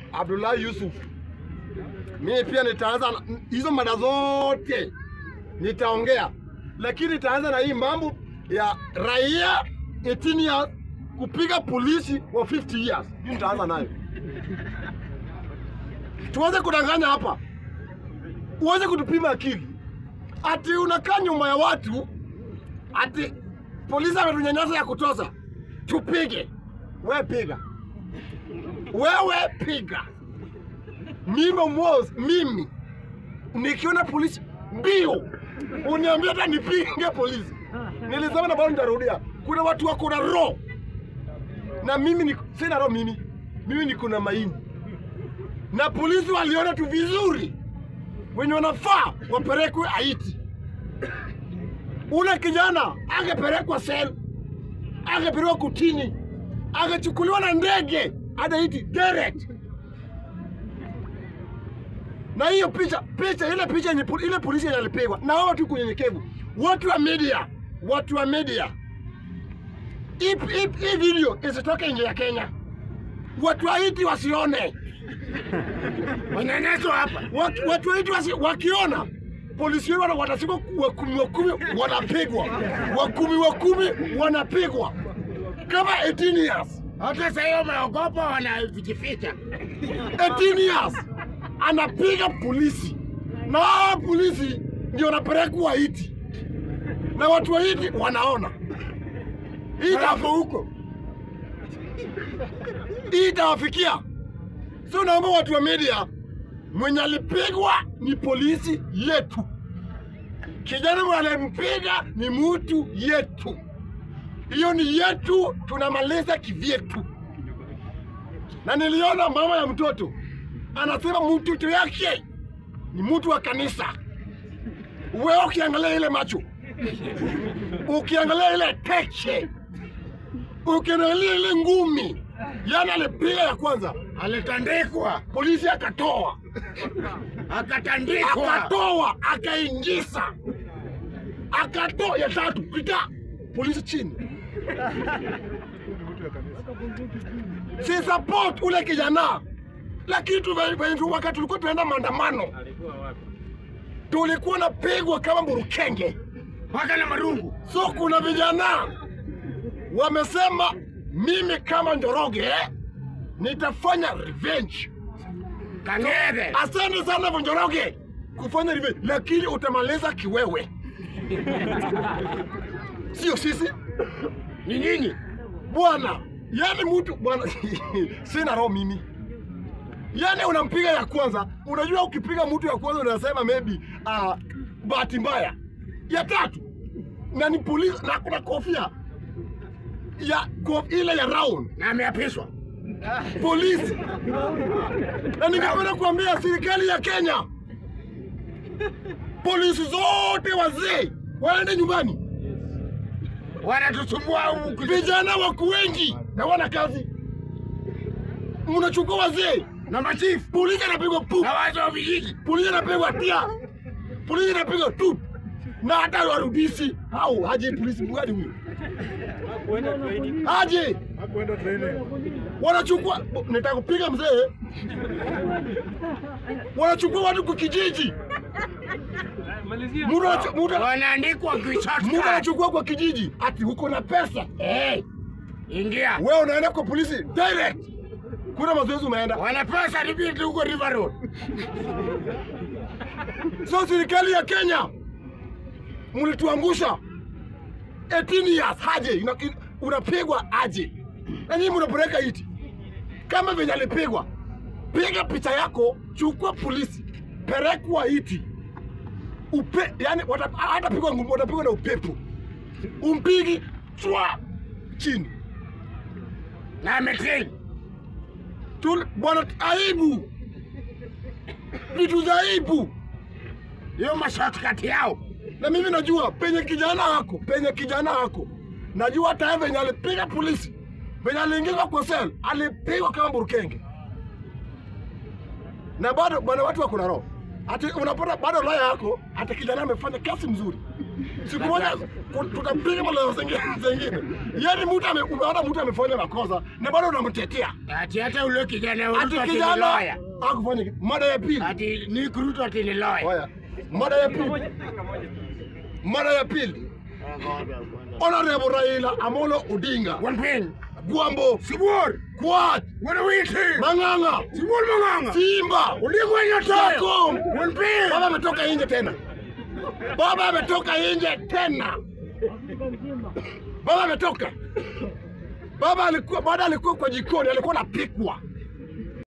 Abdullahi Yusuf, mimi pia nitaanza na- hizo mada zote nitaongea, lakini nitaanza na hii mambo ya raia 18 years kupiga polisi wa 50 years. Hii nitaanza nayo. Tuanze kudanganya hapa, uanze kutupima akili, ati unakaa nyuma ya watu, ati polisi ametunyanyasa ya kutosa, tupige. We piga, wewe piga. Mimi Mos, mimi nikiona polisi mbio uniambia hata nipinge polisi. Nilisema na bado nitarudia, kuna watu wako na roho na mimi ni, sina roho mimi, mimi niko na maini na polisi waliona tu vizuri, wenye wanafaa wapelekwe Haiti. Ule kijana angepelekwa sel, angepelekwa kutini, angechukuliwa na ndege hadi Haiti direct. Na hiyo picha picha ile picha yenye pol- ile polisi yenye alipigwa na hao watu kunyenyekevu, watu wa media, watu wa media, hii hii- hii video isitoke nje ya Kenya, watu wa Haiti wasione Manyanyaso hapa. Watu- watu wetu wasi, wakiona polisi wetu wana- watashikwa wa kumi wa kumi wanapigwa, wa kumi wa kumi wanapigwa kama 18 years. Hata sasa hiyo wameogopa wanajificha. 18 years anapiga polisi na hawa polisi ndio wanapelekwa Haiti na watu wa Haiti wanaona hii Hapo ita- huko. hii itawafikia. So naomba watu wa media, mwenye alipigwa ni polisi yetu, kijana mwenye alimpiga ni mtu yetu, hiyo ni yetu, tunamaliza kivyetu. Na niliona mama ya mtoto anasema mtoto yake ni mtu wa kanisa. Wewe ukiangalia ile macho, ukiangalia ile teche, ukiangalia ile ngumi, yani alipiga ya kwanza, Alitandikwa, polisi akatoa akatandikwa. akatoa akaingiza akatoa ya tatu pita polisi chini si support ule kijana lakini tu- venye tu- wakati tulikuwa tunaenda maandamano tulikuwa napigwa kama burukenge Paka na marungu. so kuna vijana wamesema mimi kama Njoroge nitafanya revenge Kang'ethe. Asante sana Vonjoroge kufanya revenge, lakini utamaliza kiwewe, sio sisi Ni nyinyi. bwana. Yani mtu bwana, sina roho mimi. Yani unampiga ya kwanza, unajua ukipiga mtu ya kwanza unasema maybe uh, bahati mbaya. Ya tatu na ni polisi na kuna kofia ya ko, ile ya round Na ameapishwa. polisi na ningependa kuambia serikali ya Kenya, polisi zote wazee waende nyumbani. Wanatusumbua huku. Vijana wako wengi na wana kazi, mnachukua wazee. Na machifu. Polisi anapigwa pu, Na watu wa vijiji. polisi anapigwa tia, polisi anapigwa tu, na hata warudisi au haje polisi mgani huyo aje wanachukua nataka kupiga mzee, wanachukua watu kwa kijiji, Mtu anachu- mtu- Wanaandikwa mtu kishortcut. anachukua kwa kijiji, ati huko na pesa eh, Ingia. wewe unaenda kwa polisi direct, kuna mazoezi umeenda. Wana pesa ripiti huko River Road. So serikali ya Kenya mlituangusha 18 years haje ina- in- unapigwa aje, na nyinyi mnapeleka iti kama venye alipigwa. Piga picha yako, chukua polisi, pelekwa iti upe, yani wata- hatapigwa ngumi, watapigwa na upepo, umpigi chwa chini Na ametrain. Tu- bwana, aibu, vitu za aibu. Hiyo mashortcut yao. na mimi najua penye kijana wako penye kijana wako najua hata yeye venye alipiga polisi venye aliingizwa kwa sel alipigwa kama burukenge na bado bwana watu wako na roho ati unapata bado laya yako, ati kijana amefanya kazi mzuri. Siku moja ku- tutapiga malaya zingine zingine. Yaani mtu ame, umeona mtu amefanya makosa na bado unamtetea. Ati hata ule kijana wa Ati Ruto ati ni kijana lawyer. akufanya kitu. Mada ya pili. Ati Nick Ruto ati ni lawyer. Haya. Mada ya pili. Mada ya pili. Honorable Raila Amolo Odinga. Wanping. Gwambo. Sibur. Kwat. Wanawiti. Mang'ang'a. Sibur Mang'ang'a. Simba. Uligwa Nyotayo. Jakom. Wanping. Baba ametoka nje tena. Baba ametoka nje tena. Baba ametoka. Baba alikuwa baada alikuwa kwa jikoni alikuwa anapikwa.